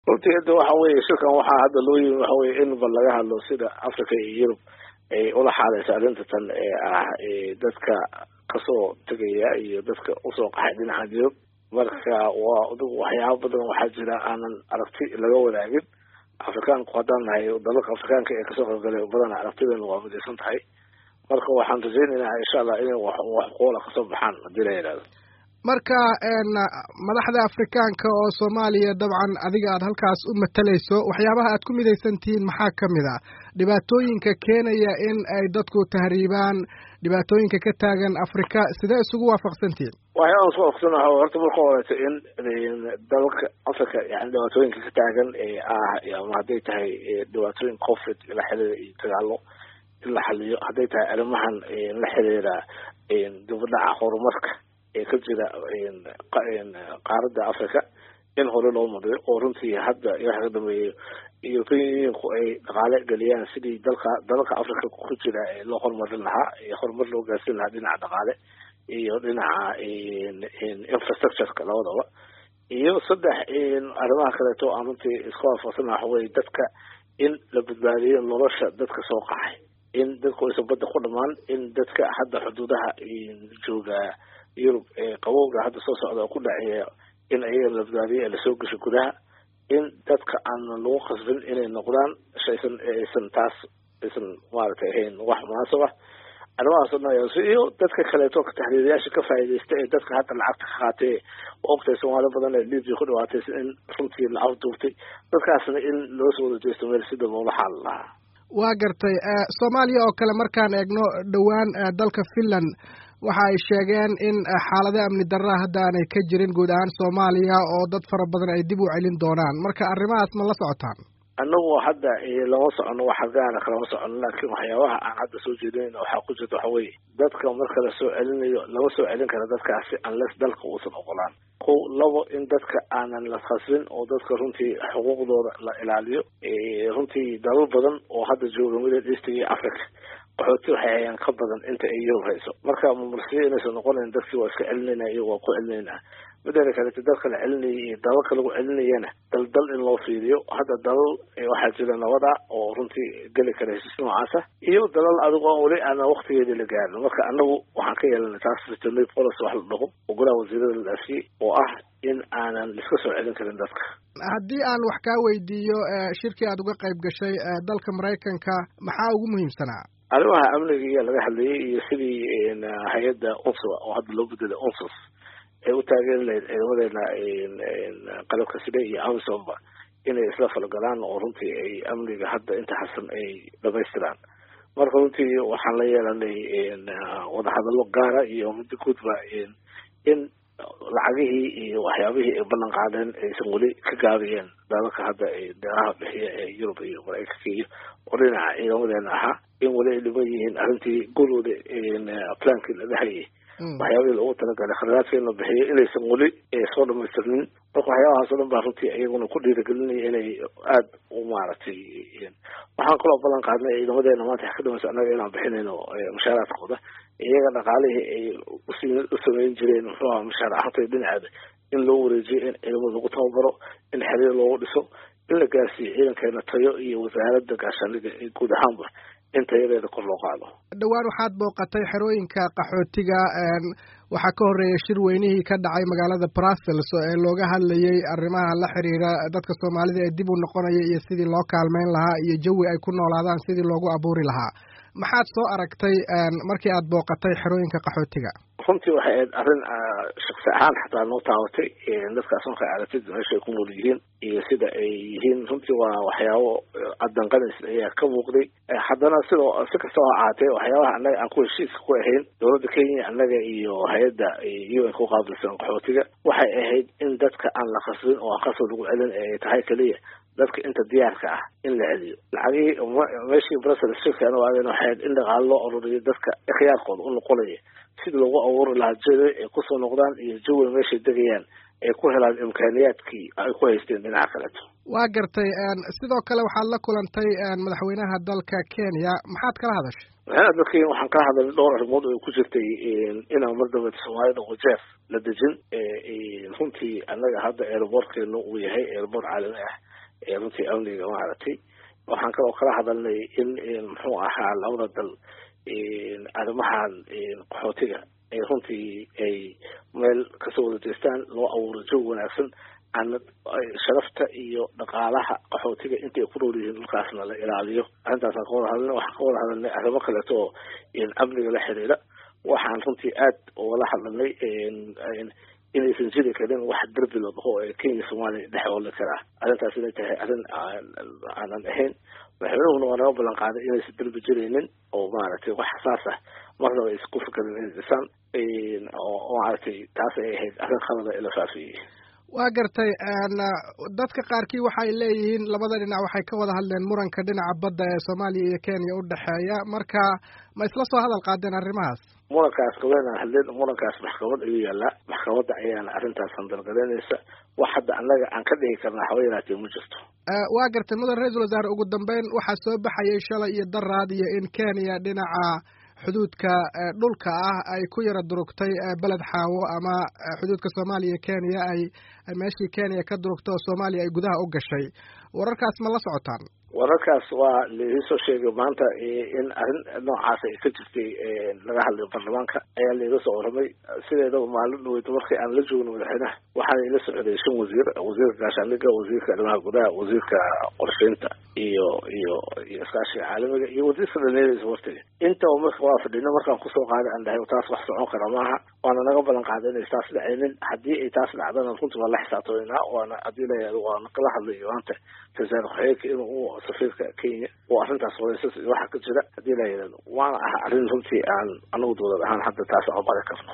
runtii hadda waxa weeye shirkan waxaa hadda loo yimi waxa weye in ba laga hadlo sida africa iyo yurub ay ula xaaleysa arrinta tan ee ah dadka kasoo tegaya iyo dadka usoo qaxay dhinaca yurub marka waa adigu waxyaaba badan waxaa jira aanan aragti laga wadaagin afrikaanku haddaan nahay dalalka afrikaanka ee kasoo qaybgalay badan aragtideenu waa midaysan tahay marka waxaan rajaynaynaa insha allah inay wax qoola kasoo baxaan haddii la yidhahdo marka madaxda afrikaanka oo soomaaliya dabcan adiga aad halkaas u matalayso waxyaabaha aad ku midaysan tihiin maxaa ka mid ah dhibaatooyinka keenaya in ay dadku tahriibaan dhibaatooyinka ka taagan afrika sidee isugu waafaqsantihiin waxyaaban isku waafaqsanaha horta marka horeeto in dalalka africa yani dhibaatooyinka ka taagan ee ah ama hadday tahay dhibaatooyin conflict la xiriira iyo dagaalo in la xaliyo hadday tahay arrimahan la xiriira dibadhaca horumarka ee ka jira qaaradda africa in hore loo mariyo oo runtii hadda waxa ka dambeeya european unionku ay dhaqaale geliyaan sidii dalka dalalka africa ku jira ee loo horumarin lahaa ee horumar loo gaarsiin lahaa dhinaca dhaqaale iyo dhinaca infrastructureka labadaba iyo saddex arrimaha kaleeto aan runtii iska waafaqsana waxa weye dadka in la badbaadiyo nolosha dadka soo qaxay in dadku aysan badda ku dhamaan in dadka hadda xuduudaha jooga yurub ee qabowga hadda soo socda oo ku dhaceeya in ayaga la badbaadiyo ee lasoo gasho gudaha in dadka aanan lagu qasbin inay noqdaan shaysan aysan taas aysan maaragtay ahayn wax munaasab ah arrimahaas o dhan iyo dadka kaleeto taxriiriyaasha ka faa'iidaysta ee dadka hadda lacagta ka qaatay ogtay soomaali badan ee libya ku dhawaatay in runtii la afduubtay dadkaasna in loo soo wada jeesto meel sida loola xaali lahaa waa gartay soomaaliya oo kale markaan eegno dhowaan dalka finland waxa ay sheegeen in xaalado amni darra hadda aanay ka jirin guud ahaan soomaaliya oo dad fara badan ay dib u celin doonaan marka arrimahaas ma la socotaan annagu hadda lama socono wax gaana kalama socono laakiin waxyaabaha aan hadda soo jeedinayna waxaa ku jirta waxa weeye dadka marka la soo celinayo lama soo celin kara dadkaasi unless dalka uusan ogolaan kow labo in dadka aanan la khasbin oo dadka runtii xuquuqdooda la ilaaliyo runtii dalal badan oo hadda jooga middle east iyo africa qaxooti waxay hayaan ka badan inta ay yurub hayso marka mumarsiyo inaysan noqonayn dadkii waa iska celinayna iyo waa ku celinaynaa mideeda kalete dalka la celinayay iyo dalalka lagu celinayana dal dal in loo fiiriyo hadda dalal waxaa jira nabada oo runtii geli kara heshiis noocaasa iyo dalal adigo aan weli aana waktigeedii la gaarin marka anagu waxaan ka yeelanay taas veterinary policy wax la dhaho oo golaha wasiirada la dhaafiyey oo ah in aanan iska soo celin karin dadka haddii aan wax kaa weydiiyo shirkii aad uga qayb gashay dalka maraykanka maxaa ugu muhiimsanaa arrimaha amniga iyo laga hadlayay iyo sidii hay-adda unsua oo hadda loo bedelay unsus ay u taageeri lahayd ciidamadeena qalabka side iyo amisomba inay isla falgalaan oo runtii ay amniga hadda inta xasan ay dhamaystiraan marka runtii waxaan la yeelanay wadahadallo gaara iyo muddo guudba in lacagihii iyo waxyaabihii ay ballan qaadeen aysan weli ka gaabiyeen dalalka hadda deeqaha bixiya ee yurub iyo maraykanka iyo oo dhinaca ciidamadeena ahaa in weli ay dhiman yihiin arrintii gurooda plankii la dhahayay waxyaabihii loogu talagalay khadaraadka in la bixiyo inaysan weli soo dhamaystirnin marka waxyaabahaas o dhan baa runtii iyaguna ku dhiiragelinaya inay aada u maaragtay waxaan kaloo ballan qaadnay ciidamadeena maanta wax ka dhamaysa annaga inaan bixinayno mushaaraadkooda iyaga dhaqaalihii ay u sameyn jireen muxuu aha mushaar ahaantay dhinaceeda in loo wareejiyo in ciidamada lagu tababaro in xiriir loogu dhiso in la gaarsiiyo ciidankeena tayo iyo wasaaradda gaashaaniga ee guud ahaanba in tayadeeda kor loo qaado dhowaan waxaad booqatay xerooyinka qaxootiga waxaa ka horreeyay shir weynihii ka dhacay magaalada brussels ee looga hadlayay arrimaha la xiriira dadka soomaalida ee dib u noqonaya iyo sidii loo kaalmeyn lahaa iyo jawi ay ku noolaadaan sidii loogu abuuri lahaa maxaad soo aragtay markii aad booqatay xerooyinka qaxootiga runtii waxay ahayd arrin shaksi ahaan xataa noo taabatay dadkaas markay aragtid meeshay ku nool yihiin iyo sida ay yihiin runtii waa waxyaabo addanqanays ayaa ka muuqday haddana sidoo si kastaba ha ahaatee waxyaabaha annaga aan ku heshiiska ku ahayn dowladda kenya annaga iyo hay-adda u n ku qaabilsan qaxootiga waxay ahayd in dadka aan la khasbin oo aan khasab lagu celin ay tahay keliya dadka inta diyaarka ah in la celiyo lacagihii meeshii brussels shirkan waadeen waxay ahayd in dhaqaalo loo ururiyo dadka ikhyaarkooda u noqonaya sidii loogu abuuri lahaa jawi ay kusoo noqdaan iyo jawi meeshay degayaan ay ku helaan imkaaniyaadkii ay ku haysteen dhinaca kaleeto waa gartay sidoo kale waxaad la kulantay madaxweynaha dalka kenya maxaad kala hadashay madaxweynaha dalka kenya waxaan kala hadalnay dhowr arrimood oo ay ku jirtay inaan mar dambe soomaalida wajeef la dejin runtii annaga hadda airboortkeenu uu yahay airboort caalami ah runtii amniga maaragtay waxaan kaloo kala hadalnay in muxuu ahaa labada dal arrimahan qaxootiga ay runtii ay meel kasoo wada jeestaan loo abuuro joog wanaagsan aan sharafta iyo dhaqaalaha qaxootiga intay ku nool yihiin dhulkaasna la ilaaliyo arrintaasaan ka wada hadalnay waxaan ka wada hadalnay arrimo kaleeto oo amniga la xiriira waxaan runtii aad ugala hadalnay inaysan jiri karin wax derbi la dhaho ee kenya soomaaliya dhex ooli karaa arrintaas inay tahay arrin aanan ahayn madaxweynuhuna waa naga ballan qaaday inaysan derbi jiraynin oo maaragtay wax saas ah marnaba aysan ku fikarin inay dhisaan oo maaragtay taas ay ahayd arrin khalada ee la faafiyey waa gartay dadka qaarkii waxay leeyihiin labada dhinac waxay ka wada hadleen muranka dhinaca badda ee soomaaliya iyo kenya u dhexeeya marka ma isla soo hadal qaadeen arrimahaas murankaas kaweynaan hadleen murankaas maxkamad ayuu yaallaa maxkamadda ayaana arrintaas handalgalaynaysa wax hadda annaga aan ka dhigi karnaa haba yaraatee ma jirto waa gartay mudan ra-iisul wasaare ugu dambeyn waxaa soo baxayay shalay iyo daraad iyo in kenya dhinaca xuduudka dhulka ah ay ku yara durugtay beled xaawo ama xuduudka soomaaliya iyo kenya ay meeshii kenya ka durugtay oo soomaaliya ay gudaha u gashay wararkaas ma la socotaan wararkaas waa laidin soo sheegay maanta in arrin noocaas ay ka jirtay laga hadlayo baarlamaanka ayaa laiga soo waramay sideedaba maalin dhaweyta markii aan la joogno madaxweynaha waxaana ila socday shan wasiir wasiirka gaashaandhiga wasiirka arrimaha gudaha wasiirka qorsheynta iyo iyo iyo iskaashiga caalamiga iyo wasiirka dhalinyarada iswartiga intaba marka waa fadhino markaan kusoo qaaday aan dhahay taas wax socon kara maaha waana naga ballan qaaday inay taas dhacaynin haddii ay taas dhacdana runtii waa la xisaabtamayna waana haddii la waana kala hadlayo maanta rasaal ku-xigeenka inuu safiirka kenya oo arrintaas horeysas iyo waxa ka jira haddii la yidhahdo waana ah arrin runtii aan anagu dowlad ahaan hadda taas aan mari karno